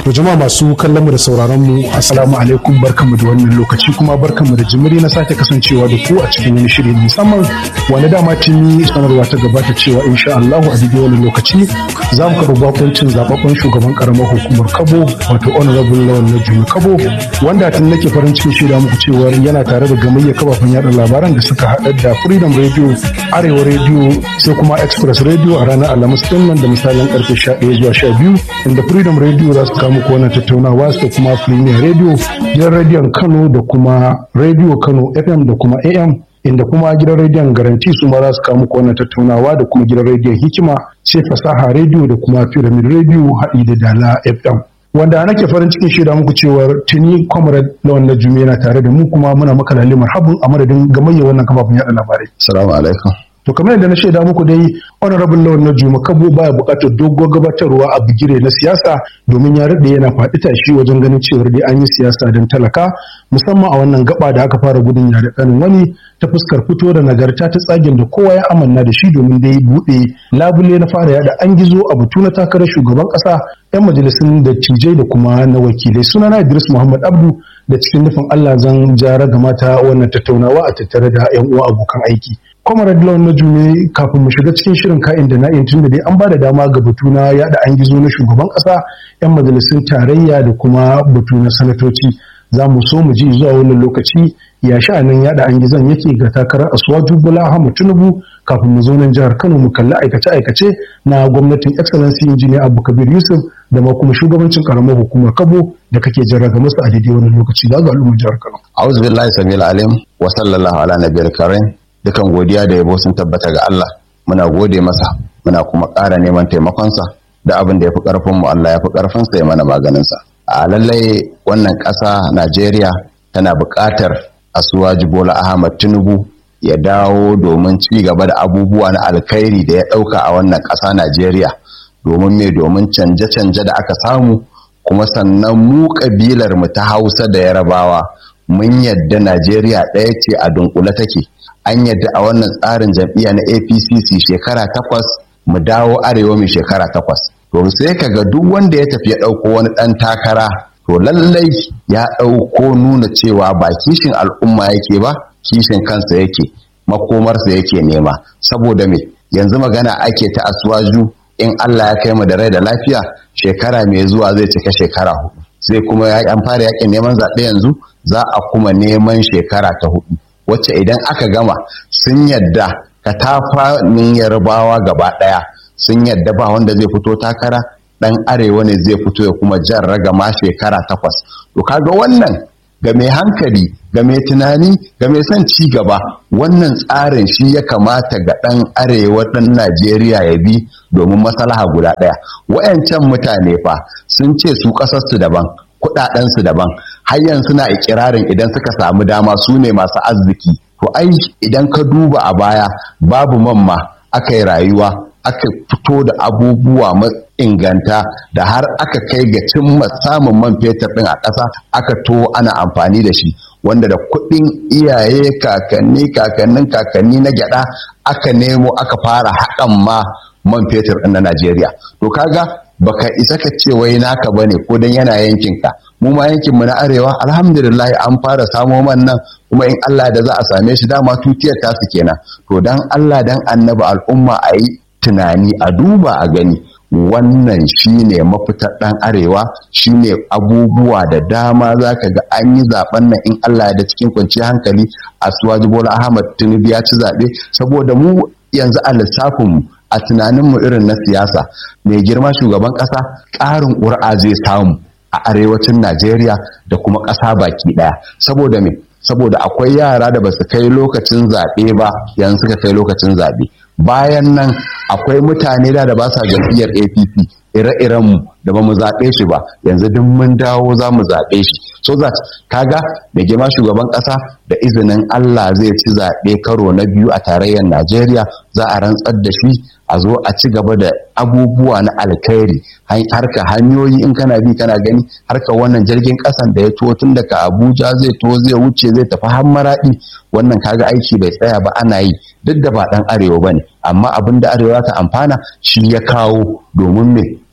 To jama'a masu kallon mu da sauraron mu assalamu alaikum barkanmu da wannan lokaci kuma barkanmu da jimiri na sake kasancewa da ku a cikin wani shiri musamman wani dama tuni sanarwa ta gabata cewa insha Allah a daidai wani lokaci za mu karɓi bakuncin zababben shugaban karamar hukumar Kabo wato honorable Lawan na Jumi Kabo wanda tun nake farin cikin shaida muku cewa yana tare da gamayya kafafen yada labaran da suka haɗa da Freedom Radio, Arewa Radio sai kuma Express Radio a ranar Alhamis din nan da misalin karfe 11 zuwa 12 inda Freedom Radio za su kawo muku wannan tattaunawa sai kuma Premier Radio, gidan rediyon Kano da kuma Radio Kano FM da kuma AM inda kuma gidan rediyon garanti su ma za su kawo muku wannan tattaunawa da kuma gidan rediyon hikima sai fasaha radio da kuma pyramid radio haɗi da dala fm wanda nake farin cikin shaida muku cewar tuni comrade lawan na jumi yana tare da mu kuma muna maka lalle marhabin a madadin gamayya wannan kafafun yaɗa labarai assalamu alaikum to kamar yadda na shaida muku dai honorable lawan na juma kabo baya buƙatar doguwar gabatarwa a bigire na siyasa domin ya rade yana faɗi tashi wajen ganin cewar dai an yi siyasa don talaka musamman a wannan gaba da aka fara gudun yare kanin wani ta fuskar fito da nagarta ta tsagen da kowa ya amanna da shi domin dai buɗe labule na fara yada an gizo a butu na takarar shugaban ƙasa 'yan majalisun dattijai da kuma na wakilai sunana Idris Muhammad Abdu da cikin nufin Allah zan jara ga mata wannan tattaunawa a tattare da 'yan uwa abokan aiki. Kwamar Lawan na Jume kafin mu shiga cikin shirin ka'in da na'in tun da dai an ba da dama ga batu na yada an gizo na shugaban ƙasa 'yan majalisun tarayya da kuma batu na sanatoci. Za mu so mu ji zuwa wannan lokaci ya sha'anin yada an gizon yake ga takarar Asuwaju Bola Ahmad Tinubu kafin mu zo nan jihar Kano mu kalli aikace-aikace na gwamnatin Excellency Engineer Abu Kabir Yusuf da ma kuma shugabancin karamar hukumar Kabo da kake jarraga musu a daidai wannan lokaci ga al'ummar jihar Kano. A'udhu billahi samil alim wa sallallahu ala nabiyil karim dukan godiya da yabo sun tabbata ga Allah muna gode masa muna kuma ƙara neman taimakonsa da abin da ya fi ƙarfin mu Allah ya fi ƙarfin sa ya mana maganin sa. A lallai wannan ƙasa Najeriya tana buƙatar Asuwaji Bola Ahmad Tinubu ya dawo domin ci gaba da abubuwa na alkhairi da ya ɗauka a wannan ƙasa Najeriya domin me domin canje-canje da aka samu kuma sannan mu ƙabilar mu ta Hausa da Yarabawa mun yadda Najeriya ɗaya ce a dunkule take an yadda a wannan tsarin jam'iyya na APCC shekara takwas mu dawo arewa mai shekara takwas to sai kaga duk wanda ya tafi ya ɗauko wani ɗan takara to lallai ya ɗauko nuna cewa ba kishin al'umma yake ba kishin kansa yake makomarsa yake nema saboda me yanzu magana ake ta asuwaju in Allah ya kai mu da rai da lafiya shekara mai zuwa zai cika shekara hudu sai kuma an fara yakin neman zaɓe yanzu za a kuma neman shekara ta hudu wacce idan aka gama sun yadda katafanin yarbawa gaba ɗaya sun yadda ba wanda zai fito takara ɗan arewa ne zai fito ya kuma jan ragama shekara takwas to kaga wannan ga mai hankali ga mai tunani ga mai son ci gaba wannan tsarin shi ya kamata ga ɗan arewa ɗan najeriya ya bi domin maslaha guda ɗaya wayancan mutane fa sun ce su ƙasarsu daban kuɗaɗensu daban har yanzu suna ikirarin idan suka samu dama su ne masu arziki to ai idan ka duba a baya babu mamma aka yi rayuwa aka fito da abubuwa inganta da har aka kai ga cimma samun man fetur ɗin a ƙasa aka to ana amfani da shi wanda da kuɗin iyaye kakanni kakannin kakanni na gyaɗa aka nemo aka fara haƙan ma man fetur ɗin na Najeriya to kaga baka isa ka ce wai naka bane ko dan yana yankinka mu ma yankinmu na arewa alhamdulillah an fara samo man nan kuma in Allah da za a same shi dama tutiyar tasu kenan to dan Allah dan annabi al'umma a yi tunani a duba a gani wannan shine mafitar ɗan arewa shine abubuwa da dama za ka ga an yi zaben nan in Allah da cikin kwanciyar hankali a suwaji bola ahmad tinubu ya ci zaɓe saboda mu yanzu a lissafinmu a tunaninmu irin na siyasa mai girma shugaban ƙasa ƙarin ƙuri'a zai samu a arewacin najeriya da kuma ƙasa baki ɗaya saboda me saboda akwai yara da ba su kai lokacin zaɓe ba yanzu suka kai lokacin zaɓe bayan nan akwai mutane da da ba sa jam'iyyar APC ire-irenmu da ba mu zaɓe shi ba yanzu duk mun dawo za mu zaɓe shi so that kaga da girma shugaban ƙasa da izinin Allah zai ci zaɓe karo na biyu a tarayyar Najeriya za a rantsar da shi a zo a ci gaba da abubuwa na alkhairi harka hanyoyi in kana bi kana gani harka wannan jirgin ƙasan da ya to tun daga Abuja zai to zai wuce zai tafi har Maraɗi wannan kaga aiki bai tsaya ba ana yi duk da ba ɗan arewa bane amma abin da arewa ta amfana shi ya kawo domin me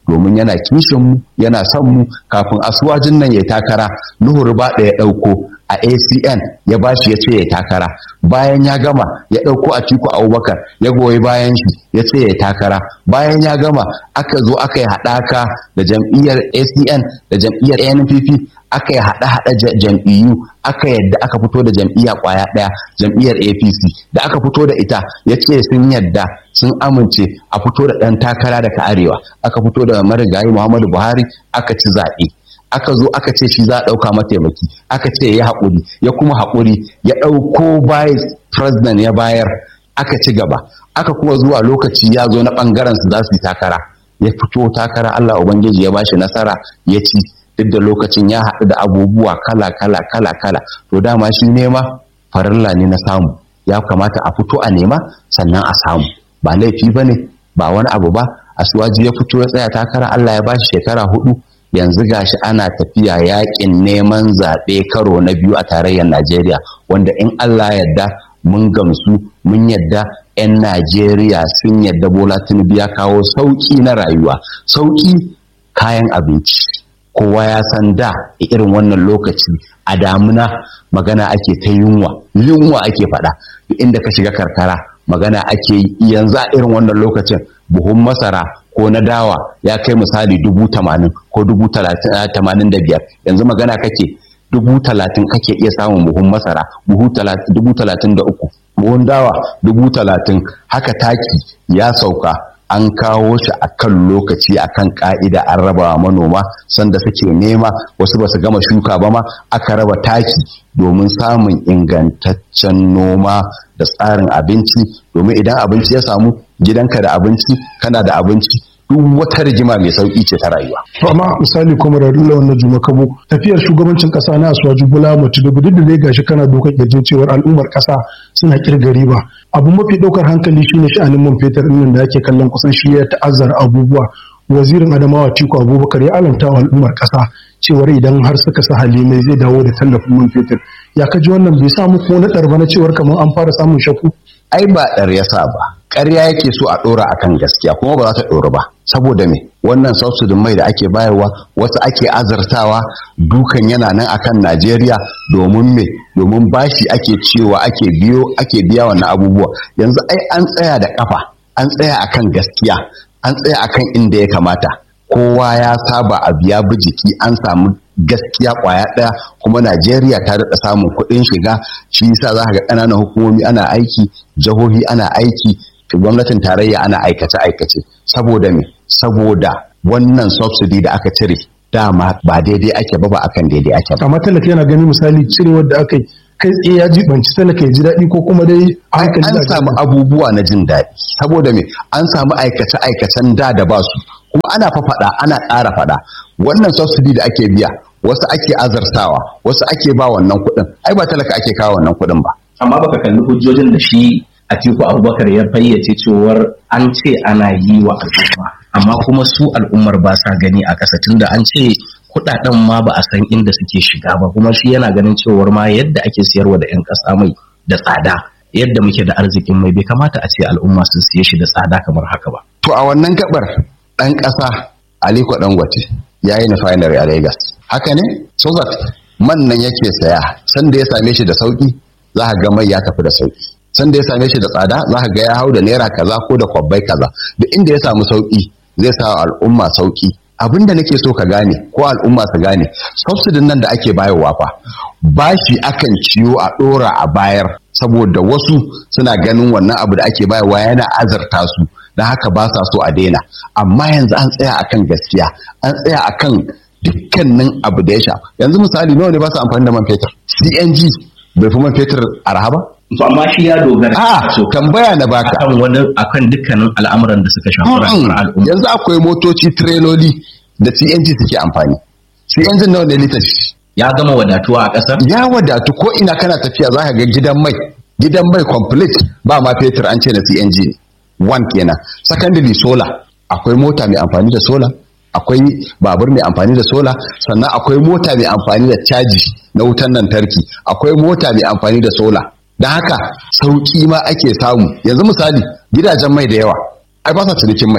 domin yana kishin mu yana son mu kafin asuwajin nan ya takara nuhu ruba da ya ɗauko a acn ya bashi ya ce ya takara bayan ya gama ya ɗauko a tiku abubakar ya goyi bayan shi ya ce ya takara bayan ya gama aka zo aka yi haɗaka da jam'iyyar acn da jam'iyyar npp aka yi haɗe-haɗe jam'iyyu aka yadda aka fito da jam'iyya ƙwaya ɗaya jam'iyyar apc da aka fito da ita ya ce sun yadda sun amince a fito da ɗan takara daga arewa aka fito da marigayi muhammadu buhari aka ci zaɓe aka zo aka ce shi za a ɗauka mataimaki aka ce ya haƙuri ya kuma haƙuri ya ɗauko vice president ya bayar aka ci gaba aka kuma zuwa lokaci ya zo na ɓangaren su za su yi takara ya fito takara allah ubangiji ya bashi nasara ya ci duk da lokacin ya haɗu da abubuwa kala kala kala kala to dama shi nema farilla ne na samu ya kamata a fito a nema sannan a samu ba laifi ba ne ba wani abu ba asuwaji ya fito ya tsaya takara allah ya bashi shekara hudu yanzu gashi ana tafiya yakin neman zaɓe karo na biyu a tarayyar najeriya wanda in allah yadda mun gamsu mun yadda 'yan najeriya sun yadda bola tinubu ya kawo sauƙi na rayuwa sauƙi kayan abinci kowa ya san da irin wannan lokaci a damuna magana ake ta yunwa yunwa ake faɗa inda ka shiga karkara magana ake yi yanzu a irin wannan lokacin buhun masara ko na dawa ya kai misali dubu tamanin ko dubu tamanin da biyar yanzu magana kake dubu talatin kake iya samun buhun masara dubu talatin da uku buhun dawa dubu talatin haka taki ya sauka an kawo shi a kan lokaci a kan ka'ida an raba wa manoma sanda suke nema wasu ba su gama shuka ba ma aka raba taki domin samun ingantaccen noma da tsarin abinci domin idan abinci ya samu gidanka da abinci kana da abinci duk wata rigima mai sauki ce ta rayuwa. To amma misali kuma da dole wannan juma kabo tafiyar shugabancin kasa na Asuwaju Bola Tinubu duk da dai gashi kana dokar kirjin cewar al'ummar kasa suna kirga riba. Abu mafi daukar hankali shine sha'anin man fetur ɗin da ake kallon kusan shi ya ta'azzara abubuwa. Wazirin Adamawa Tiko Abubakar ya alanta wa al'ummar kasa cewar idan har suka sa halimai zai dawo da tallafin man fetur. Ya kaji wannan bai samu ko na ɗarba na cewar kamar an fara samun shakku. Ai ba ɗar ya sa ba. ƙarya yake so a ɗora akan gaskiya kuma ba za ta ɗora ba saboda me wannan subsidin mai da ake bayarwa wasu ake azartawa dukan yana nan akan Najeriya domin me domin bashi ake cewa ake biyo ake biya wannan abubuwa yanzu ai an tsaya da kafa an tsaya akan gaskiya an tsaya akan inda ya kamata kowa ya saba a biya bi jiki an samu gaskiya kwaya ɗaya kuma Najeriya ta daɗa samun kuɗin shiga shi yasa za ka ga ƙananan hukumomi ana aiki jihohi ana aiki gwamnatin tarayya ana aikace-aikace saboda me saboda wannan subsidy da aka cire dama ba daidai ake ba ba akan daidai ake ba amma talaka yana gani misali cirewar da aka yi kai tsaye ya jibanci talaka ya ji daɗi ko kuma dai an samu abubuwa na jin daɗi saboda me an samu aikace-aikacen da da ba su kuma ana fa faɗa ana ƙara faɗa wannan subsidy da ake biya wasu ake azartawa wasu ake ba wannan kuɗin ai ba talaka ake kawo wannan kuɗin ba amma baka kalli hujjojin da shi Atiku Abubakar ya fayyace cewar an ce ana yi wa al'umma amma kuma su al'ummar ba sa gani a ƙasa tunda an ce kuɗaɗen ma ba a san inda suke shiga ba kuma shi yana ganin cewar ma yadda ake siyarwa da 'yan ƙasa mai da tsada yadda muke da arzikin mai bai kamata a ce al'umma sun siye shi da tsada kamar haka ba. To a wannan gabar ɗan ƙasa Aliko Dangote ya yi refinery a Lagos. Haka ne? So that man nan yake saya sanda ya same shi da sauki za ka ga mai ya tafi da sauki. sanda ya same shi da tsada za ka ga ya hau da naira kaza ko da kwabbai kaza duk inda ya samu sauki zai sa al'umma sauki abin da nake so ka gane ko al'umma su gane subsidin nan da ake bayarwa fa bashi akan ciyo a dora a bayar saboda wasu suna ganin wannan abu da ake bayarwa yana azarta su don haka ba sa so a daina amma yanzu an tsaya akan gaskiya an tsaya akan dukkanin abu da ya sha yanzu misali nawa ne ba su amfani da man fetur cng bai fi man fetur arha ba to amma shi ya dogara a so tambaya na baka akan wani akan dukkanin al'amuran da suka shafi rayuwar al'umma yanzu akwai motoci treloli da CNG suke amfani CNG nawa ne litar ya gama wadatuwa a ƙasar ya wadatu ko ina kana tafiya za ka ga gidan mai gidan mai complete ba ma fetur an ce na CNG ne one kenan secondary solar akwai mota mai amfani da solar akwai babur mai amfani da sola sannan akwai mota mai amfani da caji na wutan lantarki akwai mota mai amfani da sola don haka sauki ma ake samu yanzu misali gidajen mai da yawa ai ba sa cinikin mai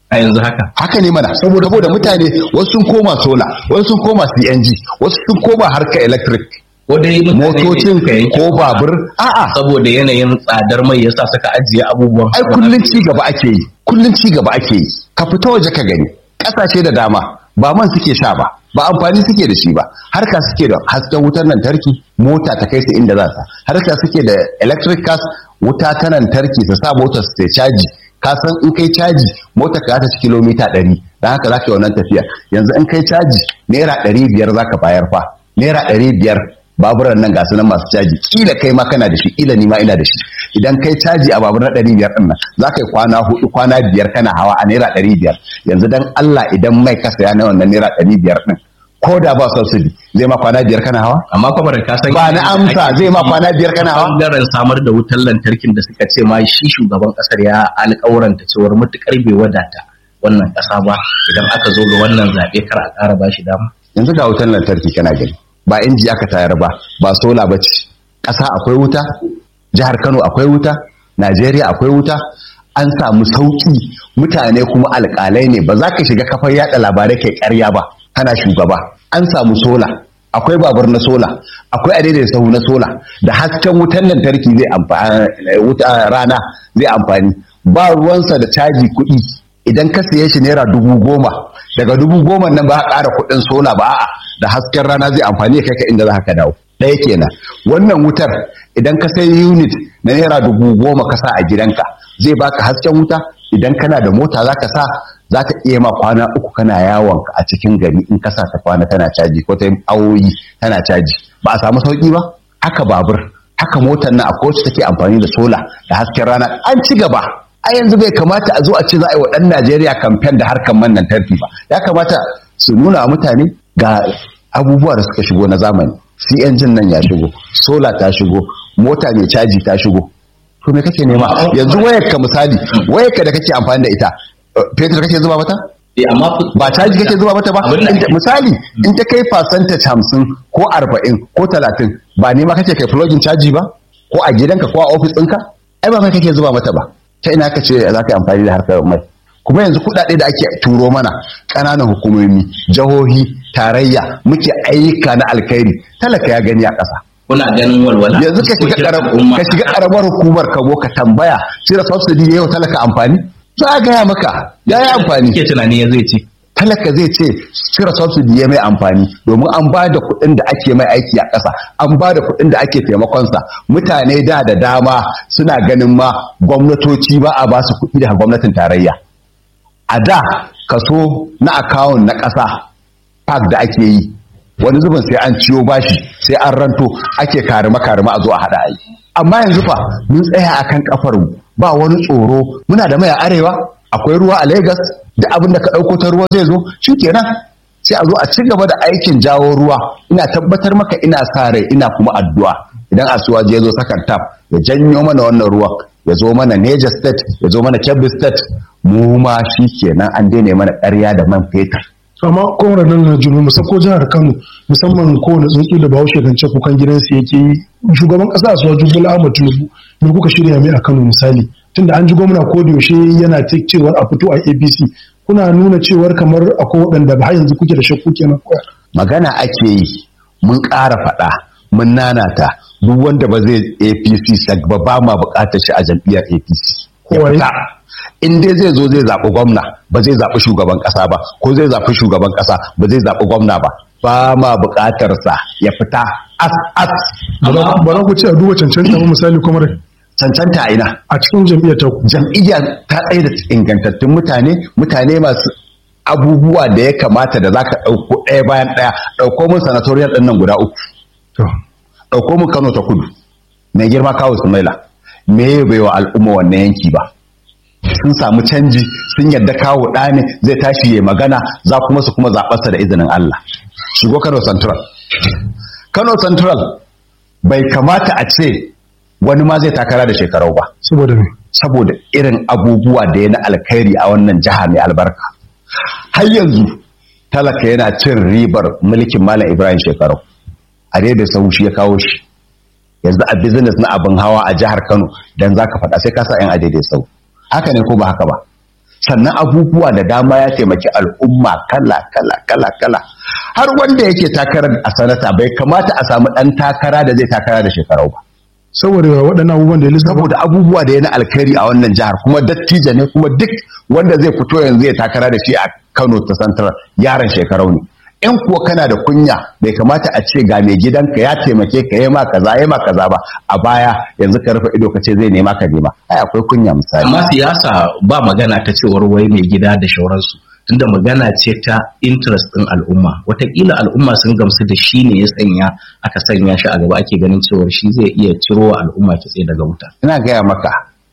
a yanzu haka haka ne mana saboda saboda mutane wasu sun koma sola wasu sun koma CNG wasu sun koma harkar electric ko dai mutane ne motocin suka yanke ko babur a'a saboda yanayin tsadar mai yasa suka ajiye abubuwan ai kullun ci gaba ake yi kullun ci gaba ake yi ka fita waje ka gani kasashe da dama ba man suke sha ba ba amfani suke da shi ba harka suke da hasken wutar lantarki mota ta kai su inda za ta harka suke da electric cars wuta ta lantarki su sa motar su ta caji ka san in kai caji motar ka za ta ci kilomita ɗari don haka za ka yi wannan tafiya yanzu in kai caji naira ɗari biyar za ka bayar fa naira ɗari biyar baburan nan ga nan masu caji kila kai ma kana da shi kila ni ma ina da shi idan kai caji a babur na ɗari biyar ɗin nan za ka yi kwana hudu kwana biyar kana hawa a naira ɗari biyar yanzu dan Allah idan mai ka saya na wannan naira ɗari biyar ɗin ko da ba subsidy zai ma kwana biyar kana hawa amma kuma da ka san ba na amsa zai ma kwana biyar kana hawa bangaren samar da wutar lantarkin da suka ce ma shi shugaban kasar ya alƙawuranta cewar mutukar bai wadata wannan ƙasa ba idan aka zo ga wannan zaɓe kar a ƙara ba shi dama yanzu ga wutar lantarki kana gani ba inji aka tayar ba ba sola ba ce ƙasa akwai wuta jihar kano akwai wuta najeriya akwai wuta an samu sauƙi mutane kuma alƙalai ne ba za ka shiga kafar yada labarai kai ƙarya ba kana shugaba an samu sola akwai babur na sola akwai adaidaita sahu na sola da hasken wutar lantarki zai amfani rana zai amfani ba ruwansa da caji kuɗi idan ka siye shi naira dubu goma daga dubu goma nan ba a ƙara kuɗin sola ba a'a da hasken rana zai amfani ya kai ka inda za ka dawo ɗaya kenan wannan wutar idan ka sai unit na naira dubu goma ka sa a gidanka zai baka hasken wuta idan kana da mota za ka sa za ta iya ma kwana uku kana yawon a cikin gari in ka sa ta kwana tana caji ko ta yi awoyi tana caji ba a samu sauki ba haka babur haka motar nan akwai wacce take amfani da sola da hasken rana an ci gaba a yanzu bai kamata a zo a ce za a yi wa ɗan Najeriya kamfen da harkar man lantarki ba ya kamata su nuna wa mutane ga abubuwa da suka shigo na zamani CNG nan ya shigo sola ta shigo mota mai caji ta shigo to me kake nema yanzu wayar ka misali wayar ka da kake amfani da ita fetur kake zuba mata amma ba caji kake zuba mata ba Abin da ake- misali in ta kai percentage hamsin ko arba'in ko talatin ba nema kake kai plugin caji ba ko a gidanka ko a ofis ɗinka ai ba mai kake zuba mata ba ta ina ka ce za ka yi amfani da harkar mai kuma yanzu kuɗaɗe da ake turo mana ƙananan hukumomi jihohi tarayya muke ayyuka na alkhairi talaka ya gani a ƙasa kuna ganin walwala yanzu ka shiga Fuskokin karam- al'umma. ka shiga karamar hukumar ka zo ka tambaya cire subsidy yayi wa talaka amfani za a gaya maka ya yi amfani Kike tunani ya zai ce talaka zai ce cire subsidy ya mai amfani domin an ba da kuɗin da ake mai aiki a ƙasa an ba da kuɗin da ake taimakonsa mutane da da dama suna ganin ma gwamnatoci ba a ba su kuɗi daga gwamnatin tarayya a da kaso na akawun na ƙasa park da ake yi wani zubin sai an ciyo bashi sai an ranto ake karima karima a zo a haɗa ayi amma yanzu fa mun tsaya akan kafar mu ba wani tsoro muna da mai a arewa akwai ruwa a Lagos da abin da ka ɗauko ta ruwa zai zo shikenan sai a zo a ci gaba da aikin jawo ruwa ina tabbatar maka ina sa rai ina kuma addu'a idan asuwaji ya zo sakan tap ya janyo mana wannan ruwan ya zo mana Niger state ya zo mana Kebbi state mu ma shikenan an daina mana ƙarya da man fetur amma kowane nan na junu musa ko jihar kano musamman kowane tsuntsu da bahaushe kan ce kukan gidansu yake yi shugaban kasa su wajen bola ahmad tinubu me kuka shirya mai a kano misali tunda an ji gwamna ko da yaushe yana ta cewar a fito a apc kuna nuna cewar kamar akwai waɗanda ba har yanzu kuke da shakku kenan koya magana ake yi mun ƙara faɗa mun nanata duk wanda ba zai apc sag ba ba ma buƙatar shi a jam'iyyar apc ya Kowai. fita in dai zai zo zai zaɓi gwamna ba zai zaɓi shugaban ƙasa ba ko zai zaɓi shugaban ƙasa ba zai zaɓi gwamna ba ba ma buƙatar sa ya fita as as Amma- ba za ku ce a duba cancanta ba misali kuma cancanta a ina a cikin jam'iyyar ta ku jam'iyya ta tsaye da ingantattun mutane mutane masu abubuwa da ya kamata da za ka ɗauko ɗaya bayan ɗaya ɗauko mun sanatoriyar ɗin nan guda uku to ɗauko mu Kano ta kudu mai girma kawo Sumaila me ya bai wa al'umma wannan yanki ba sun samu canji sun yadda kawo ɗa ne zai tashi ya magana za kuma su kuma zaɓarsa da izinin Allah shigo Kano Central Kano Central bai kamata a ce wani ma zai takara da shekarau ba saboda me saboda irin abubuwa da ya na alkhairi a wannan jiha mai albarka har yanzu talaka yana cin ribar mulkin malam ibrahim shekaru a da sau shi ya kawo shi yanzu a business na abin hawa a jihar kano dan zaka faɗa sai ka sa yan a daidai sau haka ne ko ba haka ba sannan abubuwa da dama ya taimaki al'umma kala kala kala kala har wanda yake takarar a sanata bai kamata a samu ɗan takara da zai takara da shekarau ba saboda waɗannan abubuwan da ya lissafa saboda abubuwa da ya na alkhairi a wannan jihar kuma dattijo ne kuma duk wanda zai fito yanzu ya takara da shi a Kano ta Central yaron shekarau ne in kuwa kana da kunya bai kamata a ce ga mai gidanka ya taimake ka yi ma kaza yi ma kaza ba a baya yanzu ka rufe ido ka ce zai nema ka nema ai akwai kunya misali amma siyasa ba magana ta cewar wai mai gida da shauransu tunda magana ce ta interest ɗin al'umma watakila al'umma sun gamsu da shi ne ya sanya aka sanya shi a gaba ake ganin cewar shi zai iya ciro wa al'umma kitse daga wuta ina gaya maka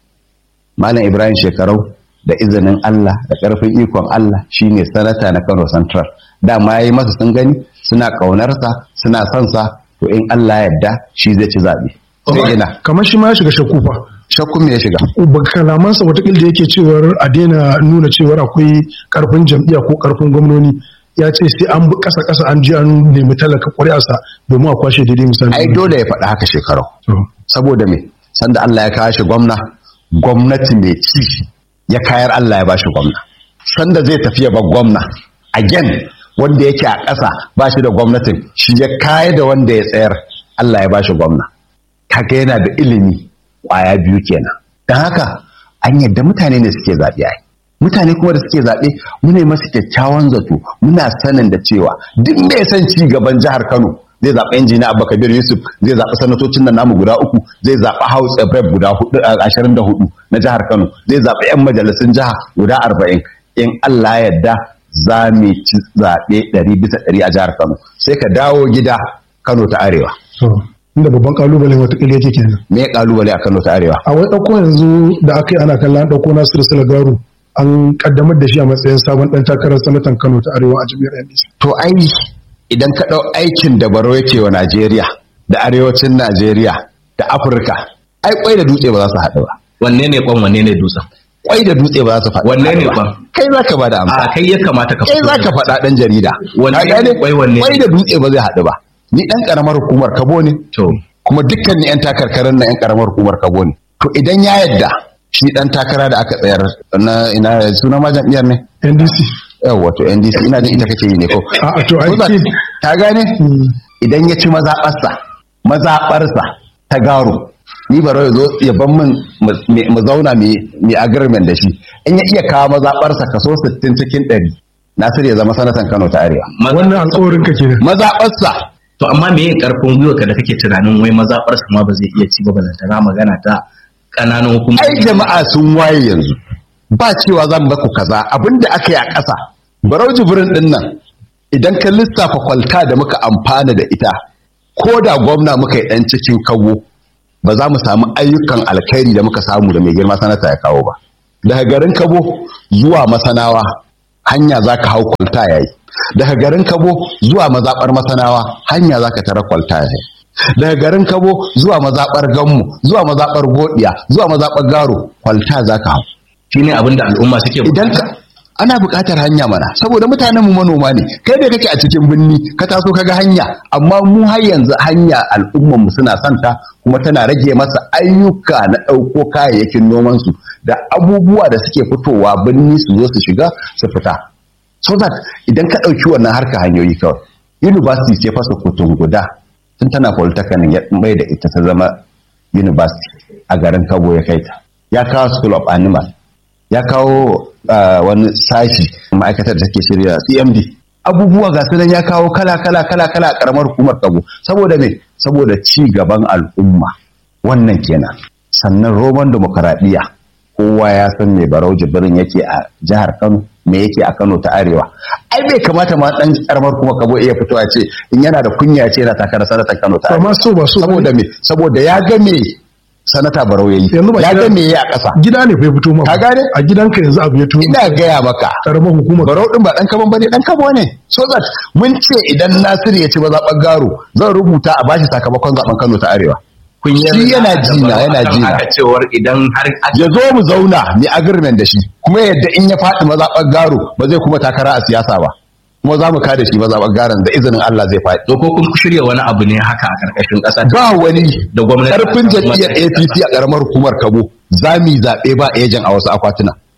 malam ibrahim shekarau da izinin allah da ƙarfin ikon allah shine sanata na kano central dama ya yi masa sun gani suna ƙaunarsa suna son sa to in allah yadda shi zai ci zaɓe sai ina kamar shi ma ya shiga shakku fa shakku me ya shiga ba kalamansa watakila da yake cewar a daina nuna cewar akwai karfin jam'iyya ko karfin gwamnoni ya ce sai an bi kasa kasa an ji an nemi talaka ƙuri'arsa domin a kwashe daidai misali ai dole ya faɗi haka shekaru To, saboda me sanda Allah ya kawo shi gwamna gwamnati mai ci ya kayar Allah ya ba shi gwamna sanda zai tafi ya bar gwamna again wanda yake a ƙasa ba shi da gwamnatin shi ya kayar da wanda ya tsayar Allah ya ba shi gwamna kaga yana da ilimi ƙwaya biyu kenan don haka an yadda mutane ne suke zaɓe ai mutane kuma da suke zaɓe muna yi masu kyakkyawan zato muna sanin da cewa duk mai son ci gaban jihar Kano zai zaɓi injiniya Abba Kabir Yusuf zai zaɓi sanatocin nan namu guda uku zai zaɓi House of Rep guda hudu ashirin da hudu na jihar Kano zai zaɓi 'yan majalisun jiha guda arba'in in Allah ya yarda za mu ci zaɓe ɗari bisa ɗari a jihar Kano sai ka dawo gida Kano ta Arewa to, inda babban kalubalen watakila yake kenan me ya kalubale a Kano ta Arewa a wai ɗauko yanzu da aka yi ana kallon an ɗauko Nasiru Salagaru an kaddamar da shi a matsayin sabon ɗan takarar sanatan Kano ta Arewa a jami'ar NDC. to ai idan ka ɗau aikin da baro yake wa Najeriya da arewacin Najeriya da Afirka ai kwai da dutse ba za su haɗu ba wanne ne kwan wanne ne dutsen kwai da dutse ba za su faɗi Wanne ne ba. ba? kai za ka ba da amsa a kai ya kamata ka kai fito za da ka faɗa ɗan jarida Wanne Ka ne gane? kwai, wanne ne? kwai da dutse ba zai haɗu ba ni ɗan ƙaramar hukumar kabo ne to kuma dukkan ni 'yan takarkarar na 'yan ƙaramar hukumar kabo ne to idan ya yadda shi ɗan takara da aka tsayar na ina suna ma jam'iyyar ne NDC. yawa to NDC ina jin ita kake yi ne ko A to ai Ko za- ce- ta gane Hmm. idan ya ci mazaɓarsa mazaɓarsa ta garo ni baro ya zo ya ban min mu- mu zauna mai agreement da shi in ya iya kawo mazaɓarsa kaso 60 cikin 100 Nasir ya zama sanatan Kano ta Arewa Wannan alƙawarin ka kenan. mazaɓarsa to amma me yin karfin gwiwa ka da kake tunanin wai mazaɓar su ma ba zai iya ci ba balantana magana ta ƙananan ai hukumomi jama'a sun waye yanzu ba cewa zan baku kaza abinda aka yi a ƙasa barau jibrin din nan idan ka lissafa kwalta da muka amfana da ita ko da gwamna muka yi ɗan cikin kawo ba za mu samu ayyukan alkhairi da muka samu da mai girma sanata ya kawo ba daga garin kabo zuwa masanawa hanya za ka hau kwalta ya yi daga garin kabo zuwa mazaɓar masanawa hanya za ka tara kwalta ya yi daga garin kabo zuwa mazaɓar gammu zuwa mazaɓar godiya zuwa mazaɓar garo kwalta za ka hau shine abin da al'umma suke idan ka ana buƙatar hanya mana saboda mutanen mu manoma ne kai da kake a cikin birni ka taso kaga hanya amma mu har yanzu hanya al'umman mu suna santa kuma tana rage masa ayyuka na ɗauko kayayyakin noman su da abubuwa da suke fitowa birni su zo su shiga su fita so that idan ka ɗauki wannan harka hanyoyi kawai university ce fasa kotun guda tun tana polytechnic ya mai da ita ta zama university a garin kabo ya kai ta ya kawo school of animal ya kawo uh, wani sashi ma'aikatar da take shirya cmd abubuwa ga sunan ya kawo kala kala kala kala a karamar hukumar kabo saboda me saboda ci gaban al'umma wannan kenan sannan roman demokaradiyya kowa ya san me barau jibrin yake a jihar kano me yake a kano ta arewa ai bai kamata ma dan karamar kuma kabo iya fitowa ce in yana da kunya ya ce yana takarar sanatan kano ta Amma arewa so ba so saboda me saboda ya ga me sanata barau yayi Yanzu ba ya gida- ga me yayi a ƙasa Gida ne fa ya fito ma. Ka gane? A gidanka yanzu abu ya tuwo. ina gaya maka Karamar hukumar. barau din ba dan kaman bane dan kabo ne so that mun ce idan Nasiru ya ci mazaɓar garo zan rubuta a bashi sakamakon zaben Kano ta Arewa kun yi shi yana da jina, baro yana akan jina. haka cewar idan har aka- ya zo mu zauna mu agreement da shi kuma yadda in ya faɗi mazaɓar garo ba zai kuma takara a siyasa ba kuma za mu kada shi mazaɓar garon da izinin Allah zai faɗi to ko kun shirya wani abu ne haka a karkashin ƙasa ba wani da gwamnati karfin jam'iyyar APC a karamar hukumar Kabo za mu yi zaɓe ba ejan a wasu akwatuna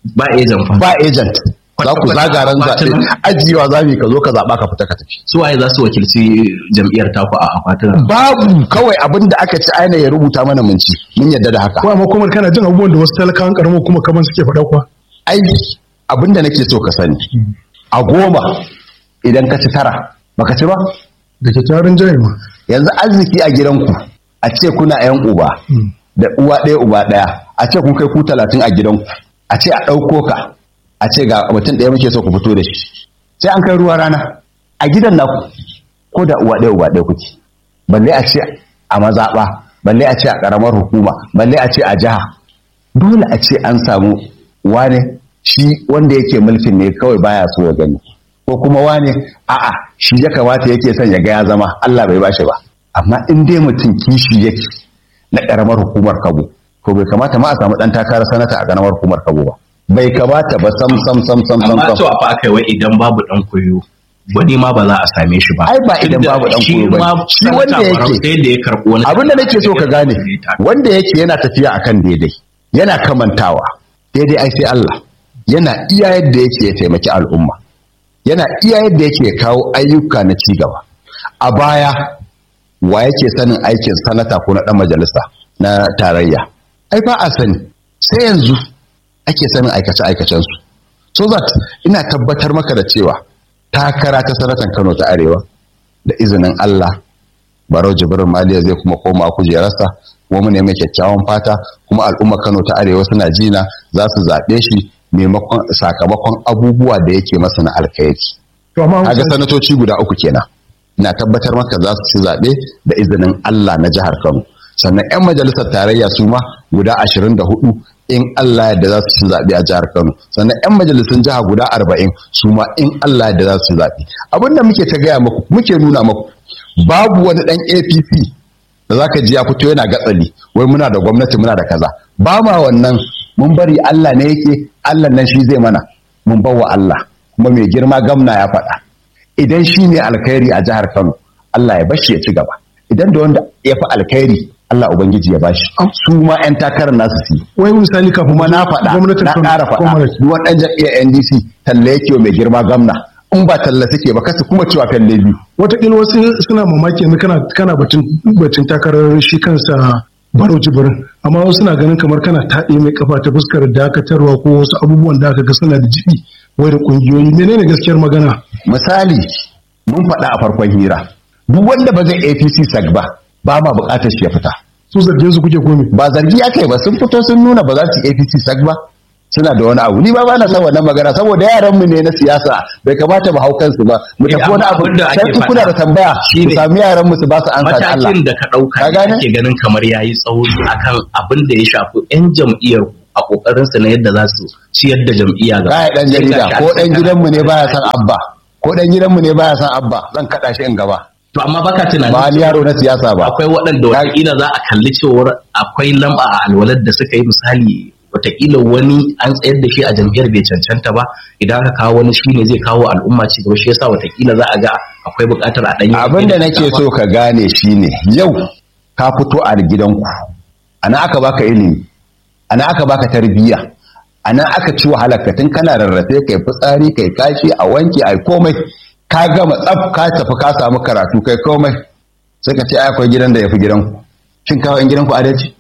ba agent fa ba agent za ku zaga ran zaɓe ajiyewa za mu ka zo ka zaɓa ka fita ka tafi su waye za su wakilci jam'iyyar taku a akwatunan babu kawai abin da aka ci aina ya rubuta mana mun ci mun yadda da haka ko amma kuma kana jin abubuwan da wasu talakawan karamar kuma kaman suke faɗa kuwa ai abin da nake so ka sani a goma idan ka ci tara baka ci ba da ke tarin jari ma yanzu arziki a gidanku a ce kuna yan uba da uwa ɗaya uba ɗaya a ce kun kai ku talatin a gidanku a ce a ɗauko ka a ce ga mutum ɗaya muke so ku fito da shi sai an kai ruwa rana a gidan naku ko da uwa ɗaya uba ɗaya kuke balle a ce a mazaɓa balle a ce a ƙaramar hukuma balle a ce a jiha dole a ce an samu wane shi wanda yake mulkin ne kawai baya so ya gani ko kuma wane a'a shi ya kamata yake son ya ga ya zama Allah bai bashi ba amma in dai mutum kishi yake na ƙaramar hukumar Kabo to bai kamata ma a samu ɗan takarar sanata a ƙaramar hukumar Kabo ba bai kamata ba sam sam sam sam sam amma sam to fa aka yi wai idan babu dan koyo wani ma ba za a same shi ba Ai, ba idan Tunda babu ɗan shi koyo ba. ma Shi wanda sanata yake- Barau sai da ya karɓi wani abin da nake so ka gane wanda yake yana tafiya akan daidai yana kamantawa daidai ai sai Allah yana iya yadda yake ya taimaki al'umma yana iya yadda yake ya kawo ayyuka na ci gaba a baya wa yake sanin aikin sanata ko na dan majalisa na tarayya ai ba a sani sai yanzu ake sanin aikace aikacen su so that ina tabbatar maka da cewa takara ta sanatan Kano ta Arewa da izinin Allah barau jibrin maliya zai kuma koma kujerarsa kuma mu nemi kyakkyawan fata kuma al'umma kano ta arewa suna jina za su zaɓe shi maimakon sakamakon abubuwa da yake masa na alkhairi to amma kaga sanatoci guda uku kenan ina tabbatar maka za su ci zaɓe da izinin Allah na jihar Kano sannan 'yan majalisar tarayya su ma guda ashirin da hudu in Allah yadda za su ci zaɓe a jihar Kano sannan 'yan majalisun jiha guda arba'in su ma in Allah yadda za su ci zaɓe abin da muke ta gaya muku muke nuna muku babu wani ɗan APC da zaka ji ya fito yana gatsali wai muna da gwamnati muna da kaza ba ma wannan mun bari Allah ne yake Allah nan shi zai mana mun bawa Allah kuma mai girma gamna ya faɗa idan shi ne alkhairi a jihar Kano Allah ya bashi ya ci gaba idan da wanda ya fi alkhairi Allah ubangiji ya bashi su ma 'yan takarar nasu su yi wai misali kafin kuma na faɗa gwamnatin na Kano- ƙara faɗa Comrade, duk wani ɗan jam'iyyar NDC talle yake wa mai girma gamna in ba talla suke ba kasu kuma cewa fyalle biyu watakila wasu suna mamaki yanzu kana kana batun batun takarar shi kansa baro jibirin amma wasu suna ganin kamar kana taɗe mai kafa ta fuskar dakatarwa ko wasu abubuwan da aka ga suna da jibi wai da kungiyoyi menene gaskiyar magana misali mun faɗa a farkon hira duk wanda ba zai APC sag ba ba ma buƙatar shi ya fita su zargin su kuke komi ba zargi ya kai ba sun fito sun nuna ba za su yi APC sag ba suna da wani abu ni ba ba na san wannan magana saboda yaran mu ne na siyasa bai kamata mu hau kansu ba mu Eh, tafi wani amma abu abin da ake sai in kuna da faɗa tambaya ku shine sami yaran mu su ba su ansa da Allah matakin da ka ɗauka Ka ne gane? ake ganin kamar yayi tsauri akan abin da ya shafi 'yan jam'iyyar a kokarin su na yadda za su ciyar da jam'iyya gaba. Baya dan Sai jarida gashi ko an dan ce gidanmu ne kana- baya san abba ko dan gidanmu ne baya san abba zan kada shi in gaba To amma baka tunanin ba ni yaro na siyasa ba akwai waɗanda watakila za a kalli cewar akwai lamba a alwalar da suka yi misali watakila wani an tsayar da shi a jam'iyyar bai cancanta ba idan aka kawo wani shi ne zai kawo al'umma ci gaba shi yasa watakila za a ga akwai buƙatar a ɗanyi abin da nake so ka gane shine yau ka fito a gidanku ana aka baka ilimi ana aka baka tarbiyya ana aka ci wahalar ka tun kana rarrafe kai fitsari kai kashi a wanke ai komai ka gama tsaf ka tafi ka samu karatu kai komai sai ka ce ai akwai gidan da yafi gidanku shin kawo in gidanku adalci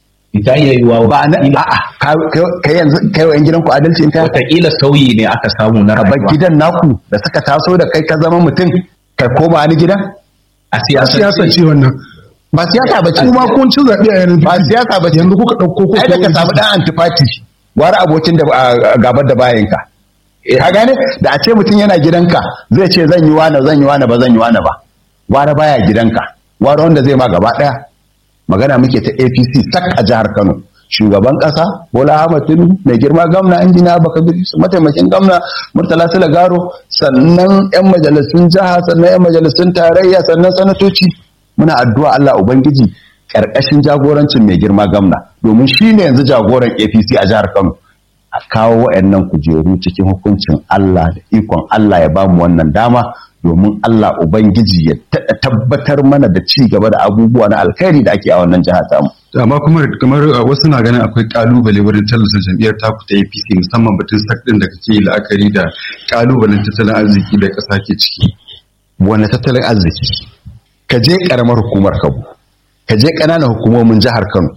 ta iya yiwuwa ba na a'a ka- ka- kai yanzu kai wa in gidanku adalci in ka watakila sauyi ne aka samu na ka bar rayuwa gidan naku da suka taso da kai ka zama mutum kai koma wani gidan a a siyasar siyasa ce wannan ba siyasa ba ce kuma kun ci zaɓe a yanar ba gizo. siyasa ba ce yanzu kuka ɗauko ko ai da ka samu dan antifati wani abokin da a- gabar da bayanka ka gane da a ce mutum yana gidanka zai ce zan yi wani zan yi wani ba zan yi wani ba wani baya gidanka wani wanda zai ma gaba daya magana muke ta APC sak a jihar Kano shugaban kasa Bola Ahmed Tinubu mai girma gwamna injiniya Abubakar Idris mataimakin gwamna Murtala Garo sannan yan majalisun jiha sannan yan majalisun tarayya sannan sanatoci muna addu'a Allah ubangiji karkashin jagorancin mai girma gwamna domin shine yanzu jagoran APC a jihar Kano a kawo waɗannan kujeru cikin hukuncin Allah da ikon Allah ya bamu wannan dama domin Allah Ubangiji ya tabbatar mana da ci gaba da abubuwa na alkhairi da ake a wannan jiha tamu. amma kuma kamar wasu na ganin akwai kalubale wurin tallata jam'iyyar taku ta APC musamman batun sak din da kake la'akari da kalubalen tattalin arziki da ƙasa ke ciki. Wani tattalin arziki? Ka je karamar hukumar Kano, ka je ƙananan hukumomin jihar Kano.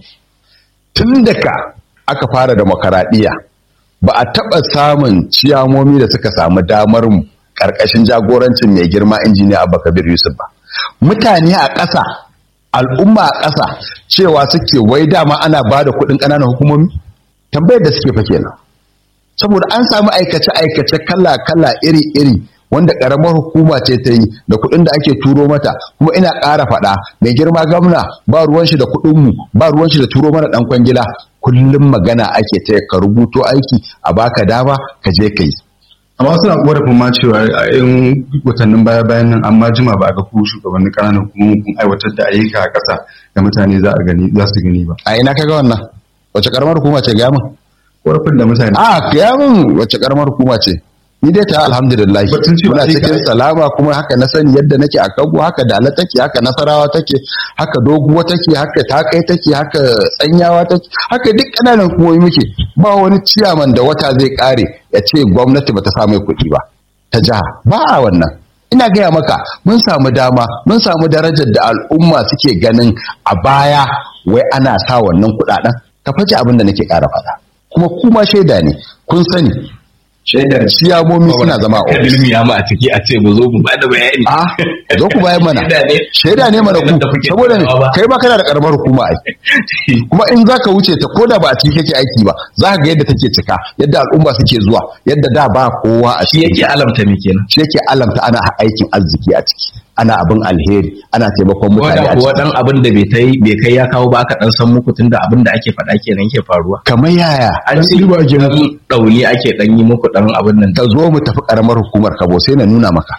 Tun da ka aka fara demokaradiyya ba a taɓa samun ciyamomi da suka samu damar mu ƙarƙashin jagorancin mai girma injiniya Abba Kabir Yusuf ba. Mutane a ƙasa al'umma a ƙasa cewa suke wai dama ana ba da kuɗin ƙananan hukumomi tambayar da suke fa kenan saboda an samu aikace-aikace kala-kala iri-iri wanda ƙaramar hukuma ce ta yi da kuɗin da ake turo mata kuma ina ƙara faɗa mai girma gwamna ba ruwan shi da kuɗinmu ba ruwan shi da turo mana ɗan kwangila kullum magana ake ta ka rubuto aiki a baka dama ka je ka yi amma wasu na korafin ma cewa a yin watannin baya bayan nan an ma jima ba a ga ku shugabannin ƙananan hukumomin kun aiwatar da ayyuka a ƙasa da mutane za a gani za su gani ba a ina kaga wannan wace karamar hukuma ce ga min korafin da mutane a ga min wace karamar hukuma ce ni dai ta alhamdulillah Batun cewa muna ayyuka- cikin salama kuma haka na sani yadda nake a kago haka dala take haka nasarawa take haka doguwa take haka takai take haka tsanyawa take haka duk kananan hukumomi muke ba wani ciyaman da wata zai kare ya ce gwamnati bata sa mai kuɗi ba ta jiha ba a wannan ina gaya maka mun samu dama mun samu darajar da al'umma suke ganin a baya wai ana sa wannan kuɗaɗen ka faji abin da nake ƙara faɗa kuma kuma shaida ne kun sani shaidar ciyamomi suna zama a ofis ilmi ya ma a ciki a ce mu zo mu bada bayani a zo ku bayan mana Shaida ne. shaida ne mana ku Da kuke saboda ne tunawa ba. kai ba kana da karamar hukuma ai kuma in zaka wuce ta koda ba a ciki kake aiki ba za ka ga yadda take cika yadda al'umma suke zuwa yadda da ba kowa a shi ciki yake alamta me kenan shi yake alamta ana aikin arziki a ciki ana abin alheri ana taimakon ko mutane da a kuwa ciki dan abin da bai kai bai kai ya kawo ba aka dan san muku tunda abin da ake faɗa kenan ke faruwa kamar yaya an ce riba ake dan dauni ake dan yi muku dan abin nan ka zo mu tafi karamar hukumar kabo sai na nuna maka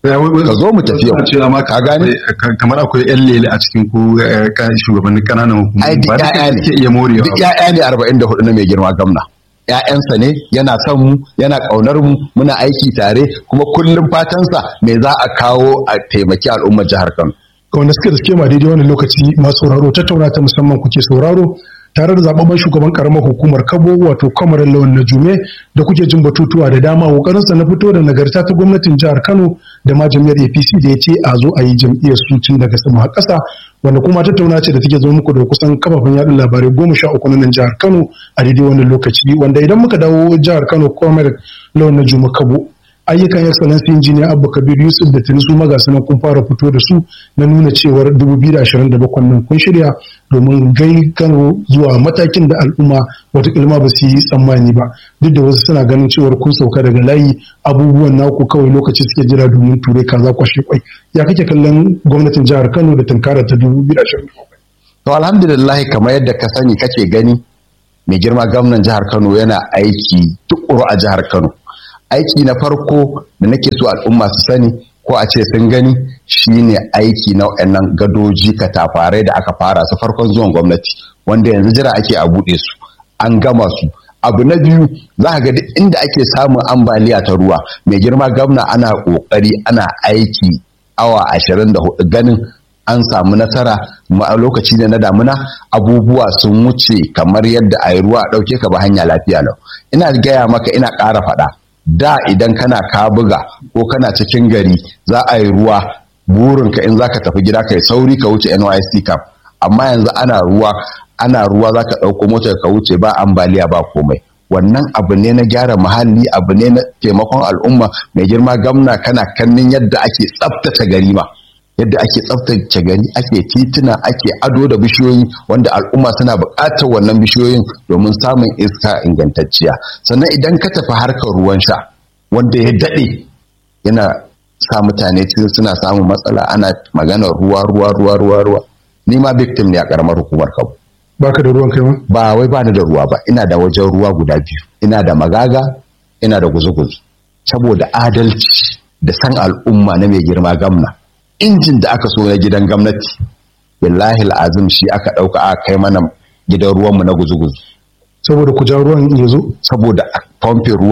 Ka zo mu tafi yau. cewa ma Ka gane? ka- kamar akwai yan lele a cikin ku eh, ka- shugabannin ƙananan ai hukumomi duk ba duka ƴaƴa ne suke iya morewa duk ba. ƴaƴa ne arba'in da hudu na mai girma gamna ƴaƴansa ne yana son mu yana ƙaunar mu muna aiki tare kuma kullum fatansa me za a kawo a taimaki al'ummar jihar Kano ga wanda suke da suke ma daidai wani lokaci masu sauraro tattauna ta musamman kuke sauraro tare da zababben shugaban karamar hukumar kabo wato kamarar lawan na jume da kuke jin batutuwa da dama kokarinsa na fito da nagarta ta gwamnatin jihar kano da ma jami'ar apc da ya ce a zo a yi jam'iyyar su tun daga sama har ƙasa wanda kuma tattauna ce da take zo muku da kusan kafafen yaɗa labarai goma sha uku na nan jihar kano a daidai wannan lokaci wanda idan muka dawo jihar kano kamarar lawan na jume kabo ayyukan excellency engineer abba kabir yusuf da tuni su magasa nan kun fara fito da su na nuna cewar 2027 nan kun shirya domin gai kano zuwa matakin da al'umma wata ilma ba su yi tsammani ba duk da wasu suna ganin cewar kun sauka daga layi abubuwan naku kawai lokaci suke jira domin ture kaza kwashe kwai ya kake kallon gwamnatin jihar kano da tunkarar ta 2027 to alhamdulillah kamar yadda ka sani kake gani mai girma gwamnan jihar Kano yana aiki tukuru a jihar Kano aiki na farko da nake so al'umma su sani ko a ce sun gani shine aiki na waɗannan gadoji katafarai da aka fara su farkon zuwan gwamnati wanda yanzu jira ake a buɗe su an gama su abu na biyu za ka ga duk inda ake samun ambaliya ta ruwa mai girma gwamna ana ƙoƙari ana aiki awa ashirin da hudu ganin an samu nasara ma a lokaci ne na damuna abubuwa sun wuce kamar yadda a yi ruwa a ɗauke ka ba hanya lafiya lau ina gaya maka ina ƙara faɗa da idan kana kabuga ko kana cikin gari za a yi ruwa burinka in za ka tafi gida ka yi sauri ka wuce NYSC camp amma yanzu ana ruwa ana ruwa za ka ɗauko motar ka wuce ba ambaliya ba komai wannan abu ne na gyara muhalli abu ne na taimakon al'umma mai girma gamna kana kannin yadda ake tsaftace gari ma yadda ake tsaftace gari ake tituna ake ado da bishiyoyi wanda al'umma suna buƙatar wannan bishiyoyin domin samun iska ingantacciya sannan idan ka tafi harkar ruwan sha wanda ya daɗe yana sa mutane cikin suna samun matsala ana maganar ruwa ruwa ruwa ruwa ruwa ni ma victim ne a ƙaramar hukumar kabu baka da ruwan kai ma ba wai ba ni da ruwa ba ina da wajen ruwa guda biyu ina da magaga ina da guzu-guzu saboda adalci da san al'umma na mai girma gamna injin da aka so na gidan gwamnati billahi azim shi aka ɗauka aka kai mana gidan ruwanmu na guzu-guzu saboda ku ja ruwan ya zo saboda a famfe ruwa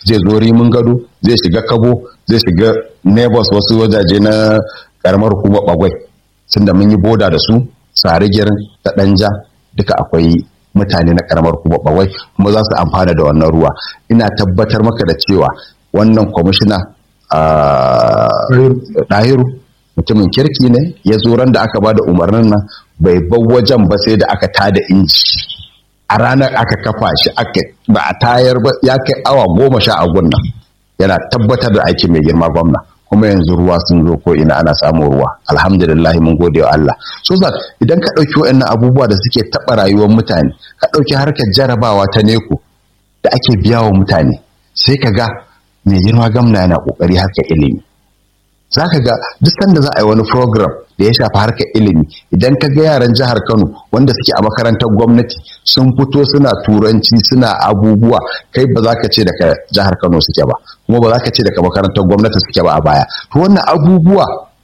zai zo rimin gado zai shiga kabo zai shiga neighbors wasu wajaje na karamar hukumar bagwai sun da mun yi boda da su sarigirin da danja duka akwai mutane na karamar hukumar bagwai kuma za su amfana da wannan ruwa ina tabbatar maka da cewa wannan kwamishina ɗahiru mutumin kirki ne ya zo ran da aka ba da umarnin nan bai bar wajen ba sai da aka tada inji a ranar aka kafa shi aka ba a tayar ba ya kai awa goma sha a gunnan yana tabbatar da aikin mai girma gwamna kuma yanzu ruwa sun zo ko ina ana samun ruwa alhamdulillah mun gode wa Allah so that idan ka ɗauki waɗannan abubuwa da suke taɓa rayuwar mutane ka ɗauki harkar jarabawa ta neko da ake biya wa mutane sai ka ga mai girma gwamna yana ƙoƙari harkar ilimi za ka ga duk sanda za a yi wani program da ya shafi harkar ilimi idan ka ga yaran jihar kano wanda suke a makarantar gwamnati sun fito suna turanci suna abubuwa kai ba za ka ce daga jihar kano suke ba kuma ba za ka ce daga makarantar gwamnati suke ba a baya to wannan abubuwa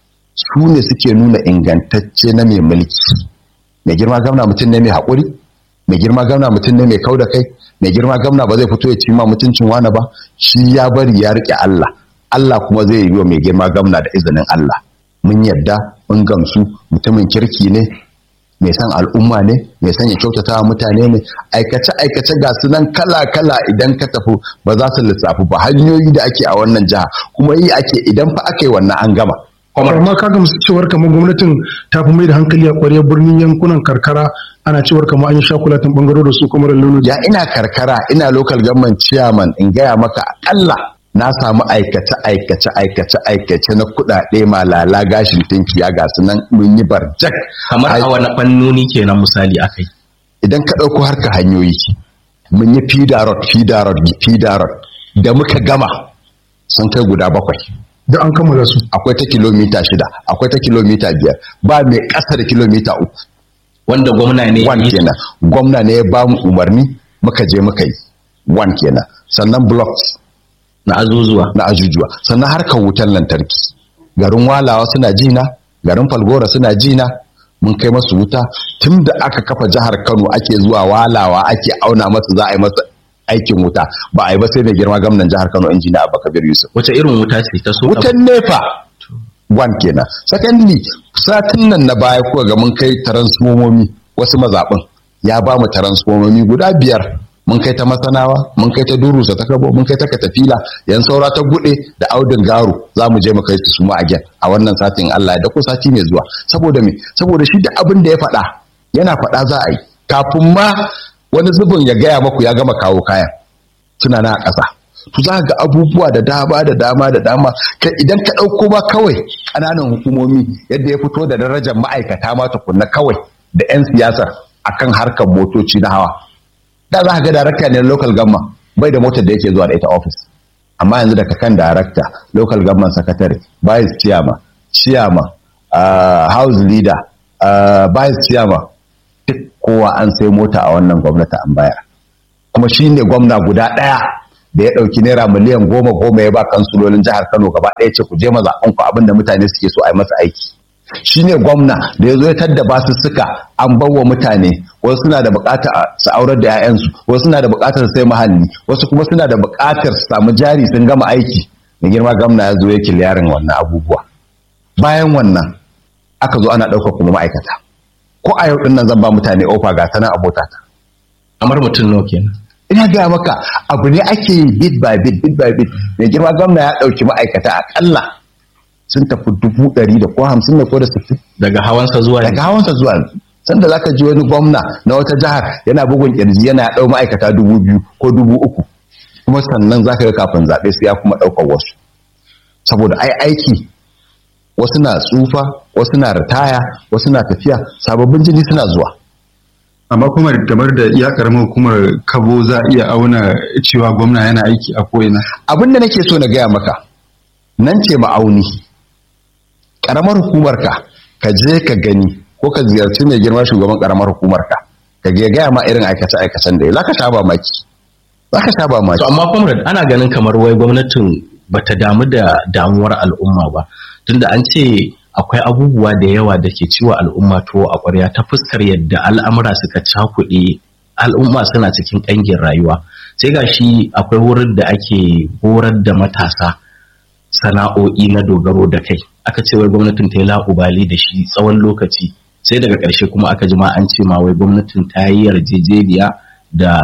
su ne suke nuna ingantacce na mai mulki mai girma gwamna mutum ne mai haƙuri mai girma gwamna mutum ne mai kau da kai mai girma gwamna ba zai fito ya ci ma mutuncin wani ba shi ya bari ya riƙe Allah Allah kuma zai yi wa mai girma gamna da izinin Allah mun yadda mun gamsu mutumin kirki ne mai san al'umma ne mai san ya kyautata wa mutane ne aikace aikace ga su nan kala kala idan ka tafi ba za su lissafi ba hanyoyi da ake a wannan jiha kuma yi ake idan fa aka yi wannan an gama amma ka gamsu cewar kamar gwamnatin ta fi mai da hankali a ƙwarya birnin yankunan karkara ana cewar kamar an yi shakulatin bangaro da su kuma da ya ina karkara ina local government chairman in gaya maka akalla na samu aikace aikace aikace aikace na kuɗaɗe malala gashin tinkiya ga su nan mun yi barjak kamar a wani fannoni kenan misali akai idan ka ɗauko harka hanyoyi mun yi fida road fida road fida road da muka gama sun kai guda bakwai da an kammala su akwai ta kilomita shida akwai ta kilomita biyar ba mai ƙasa da kilomita uku wanda gwamna ne one kenan gwamna ne ya ba mu umarni muka je muka yi one kenan sannan blocks na azuzuwa na ajujuwa sannan harkar wutar lantarki garin walawa suna jina garin falgora suna jina mun kai masu wuta tun da aka kafa jihar kano ake zuwa walawa ake auna masa za a yi masa aikin wuta ba a yi ba sai mai girma gwamnan jihar kano injiniya abubakar yusuf wace irin wuta ce ta so wutan nefa one kenan secondly satin nan na baya kuka ga mun kai transformomi wasu mazaɓin ya ba mu transformomi guda biyar mun kai ta masanawa mun kai ta durusa ta kabo mun kai ta katafila yan saura ta gude da audin garu za mu je mu kai su su ma again a wannan satin Allah da ko sati mai zuwa saboda me saboda shi da abin da ya faɗa yana faɗa za a yi kafin ma wani zubin ya gaya maku ya gama kawo kayan suna na a ƙasa to za ga abubuwa da dama da dama da dama kai idan ka ɗauko ba kawai ƙananan hukumomi yadda ya fito da darajar ma'aikata ma tukunna kawai da 'yan siyasar akan harkar motoci na hawa da za ka ga darakta ne local gamma bai da motar da yake zuwa da ita office amma yanzu daga kan darakta local government secretary vice chairman chairman uh, house leader uh, vice chairman duk kowa an sai mota a wannan gwamnati an bayar kuma shi ne gwamna guda ɗaya da ya ɗauki naira miliyan goma goma ya ba kansulolin jihar kano gaba ɗaya ce ku je mazaɓanku abin da mutane suke so a yi masa aiki shi ne gwamna da ya zo ya tadda basussuka an bawa mutane wasu suna da buƙatar su aurar da 'ya'yansu wasu suna da buƙatar sai mahalli wasu kuma suna da buƙatar su samu jari sun gama aiki da girma gwamna ya zo ya kiliyarin wannan abubuwa bayan wannan aka zo ana ɗaukar kuma ma'aikata ko a yau ɗin nan zan ba mutane ofa ga sanan abotata kamar mutum nawa kenan ina gaya maka abu ne ake yi bit by bit bit by bit mai girma gwamna ya ɗauki ma'aikata akalla sun tafi dubu ɗari da ko hamsin da ko da sittin daga hawansa zuwa daga hawansa zuwa sanda zaka ji wani gwamna na wata jihar yana bugun kirji yana ɗau ma'aikata dubu biyu ko dubu uku kuma sannan zaka ga kafin zaɓe sai ya kuma ɗaukar wasu saboda ai aiki wasu na tsufa wasu na ritaya wasu na tafiya sababbin jini suna zuwa amma kuma kamar da iya karamar hukumar kabo za a iya auna cewa gwamna yana aiki a ko'ina abin da nake so na gaya maka nan ce ma'auni karamar hukumar ka ka je ka gani ko ka ziyarci mai girma shugaban karamar hukumar ka ka ga gaya ma irin aikace aikacen da ya zaka sha maki zaka sha maki to amma comrade ana ganin kamar wai gwamnatin bata damu da damuwar al'umma ba tunda an ce akwai abubuwa da yawa da ke ciwa al'umma tuwo a ƙwarya ta fuskar yadda al'amura suka cakuɗe al'umma suna cikin ƙangin rayuwa sai ga shi akwai wurin da ake horar da matasa sana'o'i na dogaro da kai aka ce wai gwamnatin ta yi la'ubali da shi tsawon lokaci sai daga ƙarshe kuma aka ji ma an ce ma wai gwamnatin ta yi yarjejeniya da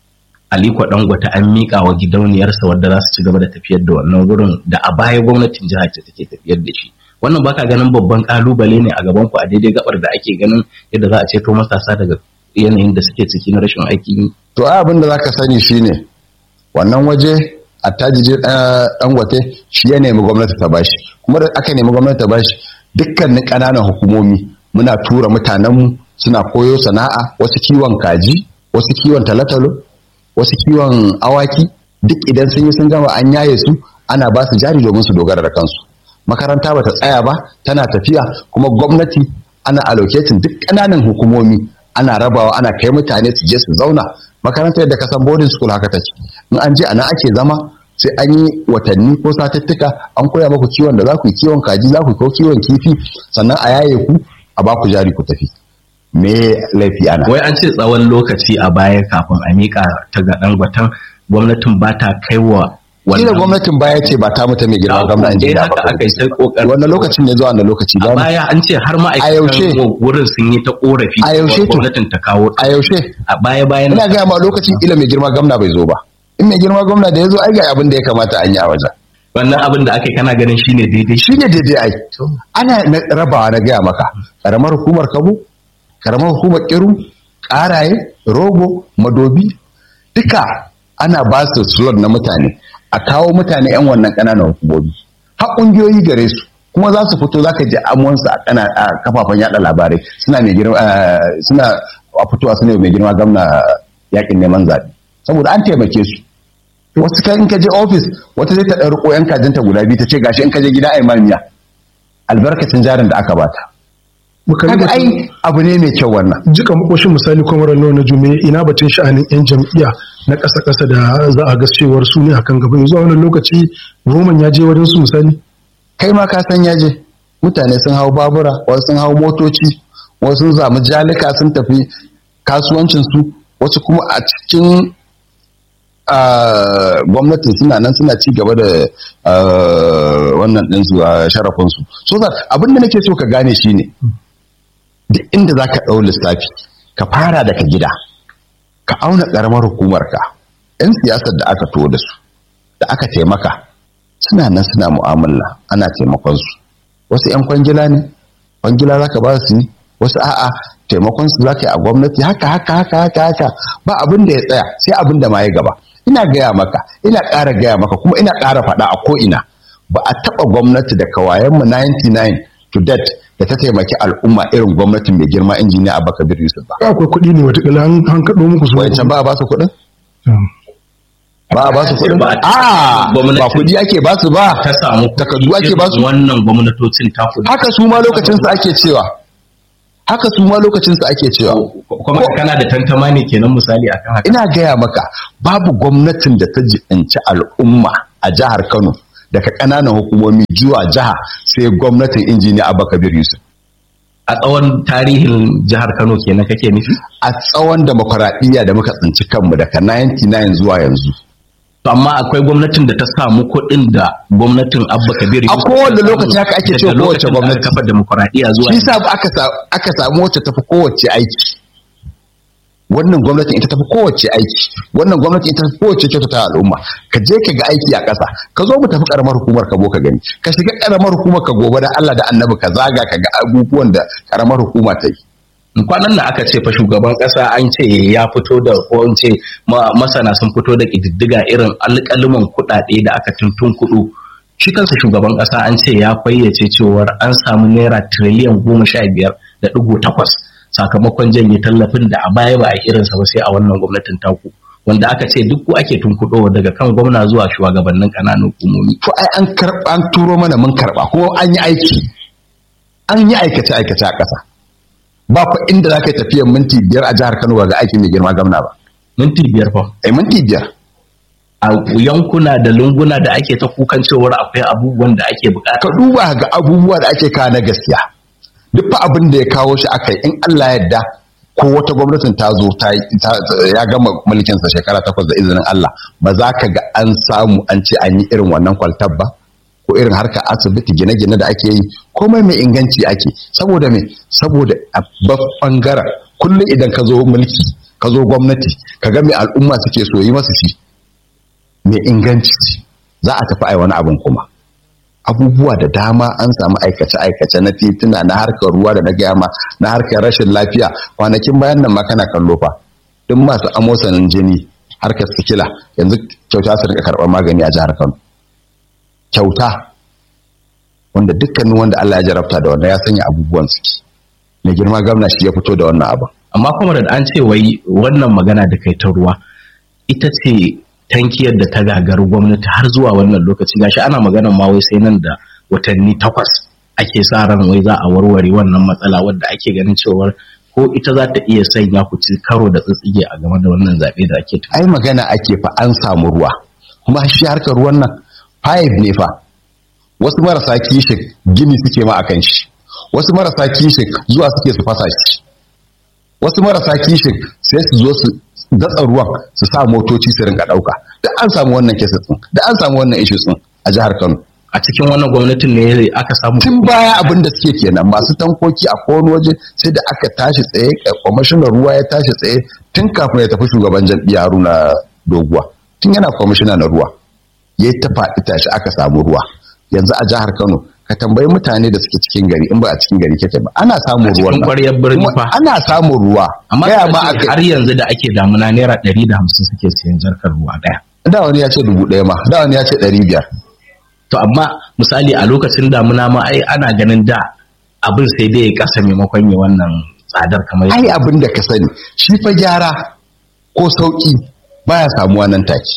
Aliko Dangote an miƙa wa gidauniyarsa wadda za su ci gaba da tafiyar da wannan wurin da a baya gwamnatin jihar ce take tafiyar da shi wannan baka ganin babban kalubale ne a gaban ku a daidai gabar da ake ganin yadda za a ceto matasa daga yanayin da suke ciki na rashin aikin yi to ai abin da zaka sani shine wannan waje attajiji dangote shi ya nemi gwamnati ta bashi kuma da aka nemi gwamnati ta bashi dukkanin ƙananan hukumomi muna tura mutanenmu suna koyo sana'a wasu kiwon kaji wasu kiwon talotalo wasu kiwon awaki duk idan sun yi sun gama an yaye su ana ba su jari domin su dogara da kansu makaranta bata tsaya ba tana tafiya kuma gwamnati ana allocating duk ƙananan hukumomi ana rabawa ana kai mutane su je su zauna makarantar da kasan boarding school haka take in an je ana ake zama sai an yi watanni ko satuttuka an koya maku kiwon da za ku yi kiwon kaji za ku yi ko kiwon kifi sannan a yaye ku a ba ku jari ku tafi me laifi ana wai an ce tsawon lokaci a baya kafin a miƙa ta ga dangwatan gwamnatin ba ta kai wa Kila gwamnatin baya ce ba ta mutu mai girma gwamna in ji da haka aka yi sai kokarin wannan lokacin ne zuwa wannan lokaci a baya an ce har ma'aikatan wurin sun yi ta korafi a yaushe to gwamnatin ta kawo a yaushe a baya bayan ina gaya ma lokacin ila mai girma gwamna bai zo ba in mai girma gwamna da ya zo ai ga abin da ya kamata an yi a wajen wannan abin da aka yi kana ganin shine daidai shine daidai ai ana rabawa na gaya maka karamar hukumar kabo karamar hukumar kiru karaye rogo madobi duka ana ba su slot na mutane a kawo mutane 'yan wannan ƙananan hukumomi har ƙungiyoyi gare su kuma za su fito za ka ji amonsu a kana a kafafen yada labarai suna mai girma suna a fitowa suna mai girma gamna yakin neman zaɓe saboda an taimake su wasu kan in ka je ofis wata zai ta ɗan riko yan kajinta guda biyu ta ce gashi in ka je gida ai mamiya albarkacin jarin da aka bata kaga ai abu ne mai kyau wannan jika makoshin misali kwamar nawa na jume ina batun sha'anin yan jam'iyya na ƙasa ƙasa da za a ga cewar su ne akan gaba yanzu a wannan lokaci roman ya je wajen su misali kai ma ka san ya je mutane sun hau babura wasu sun hau motoci wasu sun zamu jalika sun tafi kasuwancin su wasu kuma a cikin gwamnatin suna nan suna ci gaba da wannan ɗinsu a sharafinsu so abin da nake so ka gane shine duk inda za ka ɗau lissafi ka fara daga gida ka auna ƙaramar hukumarka 'yan siyasar da aka to da su da aka taimaka suna nan suna mu'amala ana taimakon su wasu 'yan kwangila ne kwangila za ka ba su ne wasu a'a taimakon su za ka yi a gwamnati haka haka haka haka haka ba abin da ya tsaya sai abin da ma ya gaba ina gaya maka ina ƙara gaya maka kuma ina ƙara faɗa a ko'ina ba a taɓa gwamnati da kawayenmu 99 to date da ta taimaki al'umma irin gwamnatin mai girma injiniya abubakar yusuf ba akwai kuɗi ne watakila an kaɗo muku su wancan ba a ba su kuɗin ba a ba su kuɗin a ba kuɗi ake ba su ba ta samu takardu ake ba su wannan gwamnatocin ta kuɗi haka su ma lokacin su ake cewa haka su ma lokacin su ake cewa kuma kana da tantama ne kenan misali akan haka ina gaya maka babu gwamnatin da ta jiɗanci al'umma a jihar Kano daga ƙananan hukumomi zuwa jiha sai gwamnatin injiniya Abubakar Yusuf a tsawon tarihin jihar Kano kenan kake nufi a tsawon demokuraɗiyya da muka tsinci kanmu daga 99 zuwa yanzu to amma akwai gwamnatin da ta samu kuɗin da gwamnatin Abba Kabir a kowane lokaci haka ake cewa kowace gwamnati kafa demokuraɗiyya zuwa shi sa aka aka samu wacce tafi kowace aiki wannan gwamnatin ita tafi kowace aiki wannan gwamnatin ita tafi kowace kyautata al'umma ka je ka ga aiki a ƙasa ka zo mu tafi karamar hukumar ka bo ka gani ka shiga karamar hukumar ka gobe da Allah da Annabi ka zaga ka ga abubuwan da karamar hukuma ta yi kwanan nan aka ce fa shugaban kasa an ce ya fito da ko in ce masana sun fito da kididdiga irin alƙaluman kuɗaɗe da aka tuntun kuɗu shi kansa shugaban kasa an ce ya fayyace cewar an samu naira tiriliyan goma sha biyar da ɗigo takwas sakamakon janye tallafin da a baya ba a irinsa ba sai a wannan gwamnatin taku wanda aka ce duk ku ake tunkuɗo daga kan gwamna zuwa shugabannin ƙananan hukumomi. To ai an karɓa an turo mana mun karɓa kuma an yi aiki an yi aikace aikace a ƙasa. ba fa inda za ka yi tafiyan minti biyar a jihar Kano ga aikin mai girma gamna ba. Minti biyar fa? Eh minti biyar. A yankuna da lunguna da ake ta kukan cewar akwai abubuwan da ake bukata. Ka duba ga abubuwa da ake kawo na gaskiya. Duk fa abin da ya kawo shi aka yi in Allah yadda ko wata gwamnatin ta zo ta ya gama mulkinsa shekara takwas da izinin Allah ba za ka ga an samu an ce an yi irin wannan kwaltar ba ko irin harkar asibiti gine-gine da ake yi komai mai inganci ake saboda me saboda a bangaren kullum idan ka zo mulki ka zo gwamnati ka ga me al'umma suke so yi masu shi mai inganci za a tafi ai wani abin kuma abubuwa da dama an samu aikace-aikace na tituna na harkar ruwa da na gama na harkar rashin lafiya kwanakin bayan nan ma kana kallo fa duk masu amosanin jini harkar sikila yanzu kyauta su rika karɓar magani a jihar Kano kyauta wanda dukkanin wanda Allah ya jarabta da wannan ya sanya abubuwan suke mai girma gwamna shi ya fito da wannan abin amma kuma da an ce wai wannan magana da kai ta ruwa ita ce tankiyar da ta gagaru gwamnati har zuwa wannan lokaci gashi ana maganar ma wai sai nan da watanni takwas ake sa ran wai za a warware wannan matsala wadda ake ganin cewar ko ita za ta iya sanya ku ci karo da tsitsige a game da wannan zaɓe da ake ai magana ake fa an samu ruwa kuma shi harkar ruwan nan five ne fa wasu marasa kishin gini suke ma akan shi wasu marasa kishin zuwa suke su fasa shi wasu marasa kishin sai su zo su datsa ruwan su sa motoci su rinka ɗauka da an samu wannan kesa tsin da an samu wannan ishu tsin a jihar Kano a cikin wannan gwamnatin ne aka samu tun baya abin da suke kenan masu tankoki a kowane waje sai da aka tashi tsaye kwamishinan ruwa ya tashi tsaye tun kafin ya tafi shugaban jam'iyya Haruna Doguwa tun yana kwamishina na ruwa ya ta faɗi tashi aka samu ruwa yanzu a jihar Kano ka tambayi mutane da suke cikin gari in ba a cikin gari kake ba ana samun ruwan nan birni fa ana samun ruwa amma har yanzu da ake damuna naira ɗari da hamsin suke siyan jarkar ruwa ɗaya da wani ya ce dubu ɗaya ma da wani ya ce ɗari biyar to amma misali a lokacin damuna ma ai ana ganin da abin sai dai ya kasa maimakon ya wannan tsadar kamar ai abin da ka sani shi fa gyara ko sauki baya samuwa nan take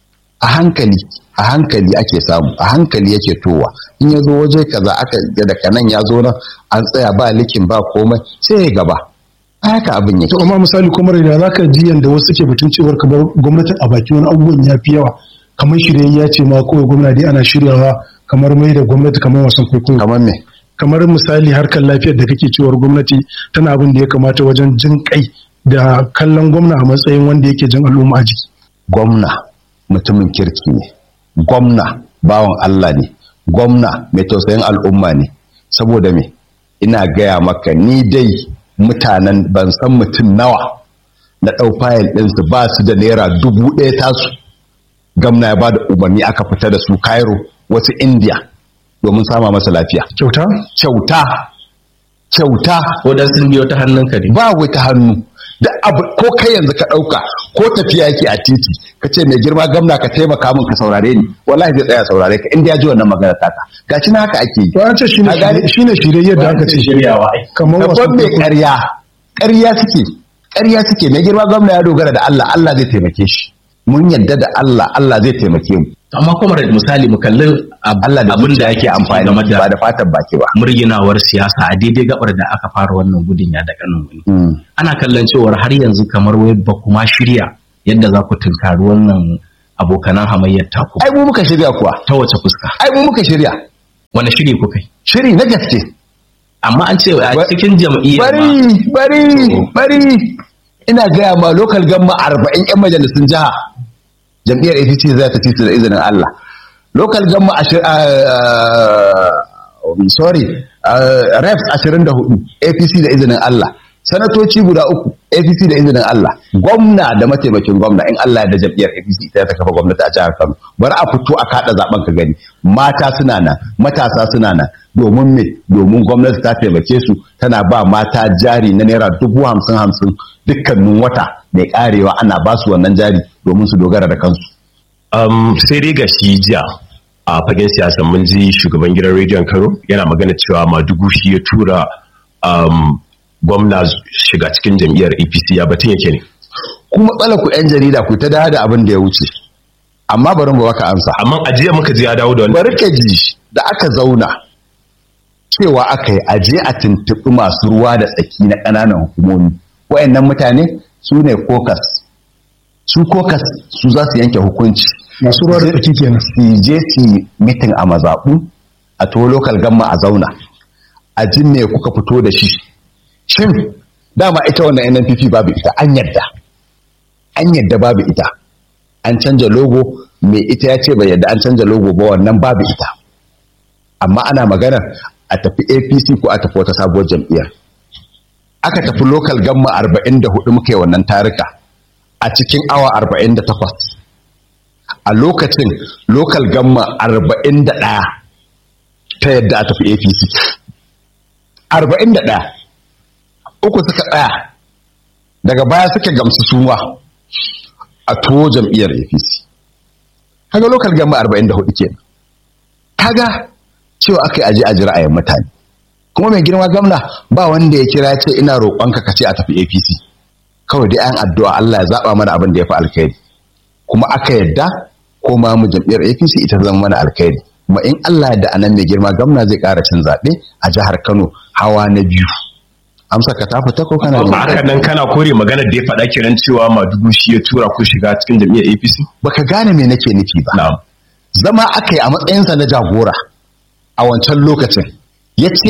a hankali a hankali ake samu a hankali yake towa in ya zo waje kaza aka daga nan ya zo nan an tsaya ba likin ba komai sai ya gaba haka abin yake to amma misali kuma da za ka ji yanda wasu ke batun cewar kamar gwamnatin a baki wani abubuwan ya fi yawa kamar shirye ya ce ma kawai gwamna dai ana shiryawa kamar mai da gwamnati kamar wasan kwaikwayo kamar me kamar misali harkar lafiyar da kake cewar gwamnati tana abin da ya kamata wajen jin kai da kallon gwamna a matsayin wanda yake jin al'umma a jiki gwamna mutumin kirki ne gwamna bawan Allah ne gwamna mai tausayin al'umma ne saboda me ina gaya maka ni dai mutanen ban san mutum nawa na ɗau fayil ɗinsu ba su da naira dubu ɗaya tasu gamna ya ba da umarni aka fita da su cairo wasu india domin sama masa lafiya kyauta kyauta kyauta ko dan sun biyo ta hannun ka ne ba wai ta hannu da abu ko kai yanzu ka ɗauka ko tafiya yake a titi ka ce mai girma gamna ka taimaka min ka saurare ni wallahi zai tsaya saurare ka inda ya ji wannan magana taka gashi na haka ake yi to an ce shine shine shirye yadda aka ce shiryawa kamar wasu babban mai ƙarya ƙarya suke ƙarya suke mai girma gwamna ya dogara da Allah Allah zai taimake shi mun yadda da Allah Allah zai taimake mu amma kuma da misali mu kalli Allah da abin da yake amfani game da ba da fatan baki ba murginawar siyasa a daidai gabar da aka fara wannan gudun ya da kanin wani ana kallon cewar har yanzu kamar wai ba kuma shirya yadda za ku tunkari wannan abokanan hamayyar taku ai mu muka shirya kuwa ta wace fuska ai mu muka shirya wani shiri kuka yi shiri na gaske amma an ce a cikin jam'iyyar bari bari bari ina gaya ma local gamma arba'in yan majalisun jiha jam'iyyar APC za ta ci su da izinin Allah local gamma sorry reps 24 APC da izinin Allah sanatoci guda uku APC da izinin Allah gwamna da mataimakin gwamna in Allah da jam'iyyar APC ita ta kafa gwamnati a jihar Kano bari a fito a kada zaben ka gani mata suna nan matasa suna nan domin me domin gwamnati ta taimake su tana ba mata jari na naira dubu hamsin hamsin dukkanin wata mai karewa ana ba su wannan jari domin su dogara da kansu. Um, sai dai ga shi jiya a fagen siyasa mun ji shugaban gidan rediyon Kano yana magana cewa Madugu shi ya tura um, gwamna shiga cikin jam'iyyar APC ya batun yake ne. Ku matsala ku 'yan jarida ku ta da abin da ya wuce. Amma bari mu baka amsa. Amma a jiya muka ji ya dawo da wani. Bari ka ji da aka zauna cewa aka yi aje a tuntuɓi masu ruwa da tsaki na ƙananan hukumomi. Wa'annan mutane su ne kokas. Su kokas su za su yanke hukunci. masu ruwa da tsaki kenan su je su mitin a mazaɓu a to lokal gamma a zauna a jin me kuka fito da shi shin dama ita wannan nnpp babu ita an yadda an yadda babu ita an canja logo mai ita ya ce bai yadda an canja logo ba wannan babu ita amma ana maganar a tafi apc ko a tafi wata sabuwar jam'iyyar aka tafi local gamma 44 muka yi wannan tarika a cikin awa 48 a lokacin local gamma 41 ta yadda a tafi apc 41 uku suka tsaya daga baya suka gamsu suma a tuwo jam'iyyar apc kaga local gamma 44 kenan kaga cewa aka yi aji a ra'ayin mutane kuma mai girma gamna ba wanda ya kira ce ina roƙonka ka ce a tafi apc kawai dai an addu'a Allah ya zaba mana abin da ya fi alkhairi kuma aka yadda ko ma mu jam'iyyar apc ita zama mana alkhairi kuma in Allah da anan mai girma gamna zai ƙara cin zaɓe a jihar Kano hawa na biyu amsa ka ta fita ko kana ba haka nan kana kore magana da ya faɗa kiran cewa madugu shi ya tura ku shiga cikin jam'iyyar APC baka gane me nake nufi ba na'am zama aka yi a matsayinsa na jagora a wancan lokacin ya ce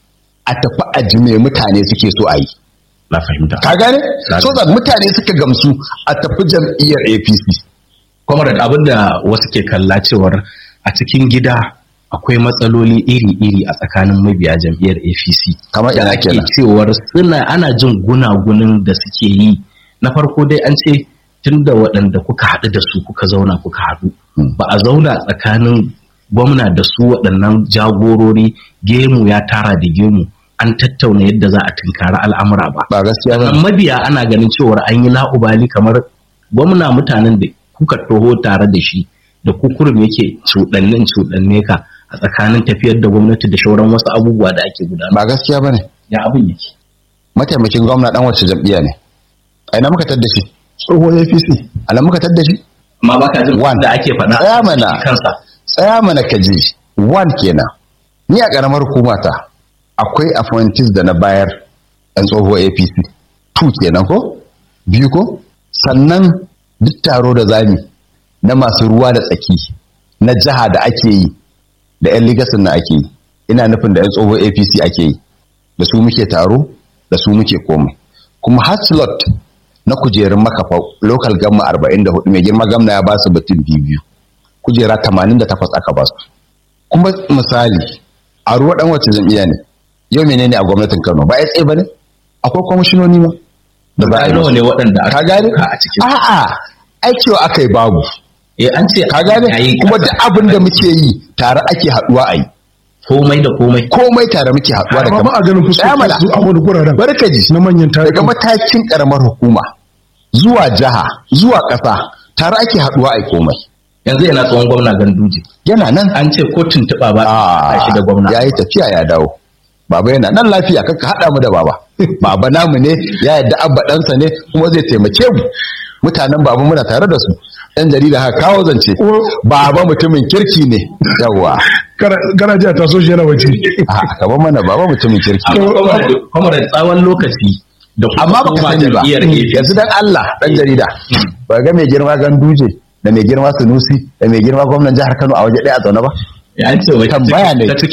a tafi aji me mutane suke so a yi na fahimta ka gane Na so that mutane suka gamsu a tafi jam'iyyar apc comrade abinda wasu ke kalla cewar a cikin gida akwai matsaloli iri-iri a tsakanin mabiya jam'iyyar apc Kamar da ina ake kenan? cewar suna ana jin gunagunin da suke yi na farko dai an ce tun da waɗanda kuka haɗu da su kuka zauna kuka haɗu ba a zauna tsakanin gwamna da su waɗannan jagorori gemu ya tara da gemu an tattauna yadda za a tunkari al'amura ba ba gaskiya ba sannan mabiya ana ganin cewar an yi la'ubali kamar gwamna mutanen da kuka toho tare da shi da kukurum yake cuɗannin cuɗanne ka a tsakanin tafiyar da gwamnati da shauran wasu abubuwa da ake gudanar ba gaskiya bane ya abin yake mataimakin gwamna dan wacce jam'iyya ne a ina muka tadda shi tsohon apc a nan muka tadda shi amma baka jin One. da ake faɗa Tsaya mana. shi kansa tsaya mana ka ji one kenan ni a karamar hukumata akwai appointees da na bayar yan tsohuwar apc two kenan ko biyu ko sannan duk taro da zami na masu ruwa da tsaki na jiha da ake yi da yan ligasin na ake yi ina nufin da yan tsohuwar apc ake yi da su muke taro da su muke komai kuma har slot na kujerun makafa local gamma 44 mai girma gamna ya ba su batun biyu kujera 88 aka ba su kuma misali a ruwa dan wacce jam'iyya ne yau menene a gwamnatin Kano ba ya tsaye bane akwai kwamishinoni ma da za a yi nawa ne musu. waɗanda aka ka gane ɗauka a cikin a'a ai cewa aka yi babu eh an ce ka gane yayi kuma ƙasa. da abin da muke yi tare ake haduwa a yi komai da komai komai tare muke haduwa da amma ba a ganin Tsaya mana. fuskokin su a wani guraren barkaji na manyan daga tarihi matakin karamar hukuma zuwa jiha zuwa ƙasa tare ake haduwa a yi komai yanzu yana tsohon gwamna ganduje yana nan an ce ko tuntuɓa ba a shi da gwamna ya yi tafiya ya dawo baba yana nan lafiya kakka haɗa mu da baba baba namu ne ya yadda abba ɗansa ne kuma zai taimake mu mutanen baba muna tare da su ɗan jarida haka kawo zance baba mutumin kirki ne yawwa garajiya ta so shi yana waje a kaban mana baba mutumin kirki kuma da tsawon lokaci da kuma amma baka koma sani ba jam'iyyar APC. yanzu dan Allah dan jarida ba ga mai girma ganduje da mai girma sunusi da mai girma gwamnan jihar Kano a waje ɗaya a zaune ba ya ce wai tambaya ne ta cikin